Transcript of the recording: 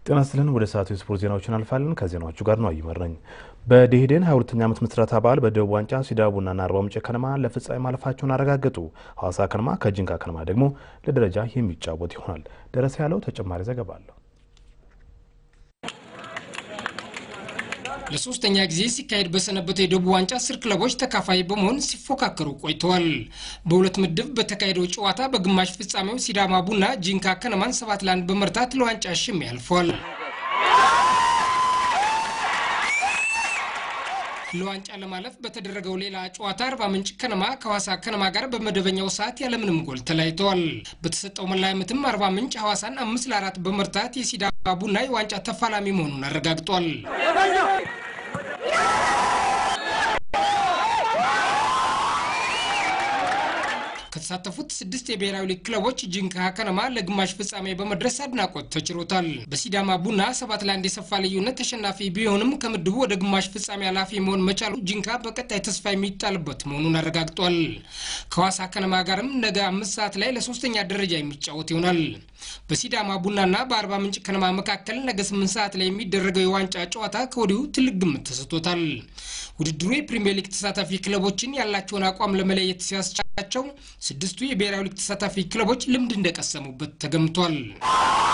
ጤና ይስጥልን። ወደ ሰዓቱ የስፖርት ዜናዎችን እናልፋለን። ከዜናዎቹ ጋር ነው አይመር ነኝ። በደኢህዴን 22ኛ ዓመት ምስረታ በዓል በደቡብ ዋንጫ ሲዳማ ቡናና አርባ ምንጭ ከነማ ለፍጻሜ ማለፋቸውን አረጋገጡ። ሐዋሳ ከነማ ከጂንካ ከነማ ደግሞ ለደረጃ የሚጫወት ይሆናል። ደረሰ ያለው ተጨማሪ ዘገባ አለው። ለሶስተኛ ጊዜ ሲካሄድ በሰነበተው የደቡብ ዋንጫ አስር ክለቦች ተካፋይ በመሆን ሲፎካከሩ ቆይተዋል። በሁለት ምድብ በተካሄደው ጨዋታ በግማሽ ፍጻሜው ሲዳማ ቡና ጂንካ ከነማን ሰባት ለአንድ በመርታት ለዋንጫ ሽሚ አልፏል። ለዋንጫ ለማለፍ በተደረገው ሌላ ጨዋታ አርባ ምንጭ ከነማ ከሐዋሳ ከነማ ጋር በመደበኛው ሰዓት ያለምንም ጎል ተለያይተዋል። በተሰጠው መለያ ምትም አርባ ምንጭ ሐዋሳን አምስት ለአራት በመርታት የሲዳማ ቡና የዋንጫ ተፋላሚ መሆኑን አረጋግጧል። ከተሳተፉት ስድስት የብሔራዊ ሊግ ክለቦች ጂንካ ከነማ ለግማሽ ፍጻሜ በመድረስ አድናቆት ተችሮታል። በሲዳማ ቡና ሰባት ለአንድ የሰፋ ልዩነት ተሸናፊ ቢሆንም ከምድቡ ወደ ግማሽ ፍጻሜ ኃላፊ መሆን መቻሉ ጂንካ በቀጣይ ተስፋ የሚጣልበት መሆኑን አረጋግጧል። ከሐዋሳ ከነማ ጋርም ነገ አምስት ሰዓት ላይ ለሶስተኛ ደረጃ የሚጫወት ይሆናል። በሲዳማ ቡናና በአርባ ምንጭ ከነማ መካከል ነገ ስምንት ሰዓት ላይ የሚደረገው የዋንጫ ጨዋታ ከወዲሁ ትልቅ ግምት ተሰጥቶታል። ውድድሩ የፕሪምየር ሊግ ተሳታፊ ክለቦችን ያላቸውን አቋም ለመለየት ሲያስቻላቸው ስድስቱ የብሔራዊ ሊግ ተሳታፊ ክለቦች ልምድ እንደቀሰሙበት ተገምቷል።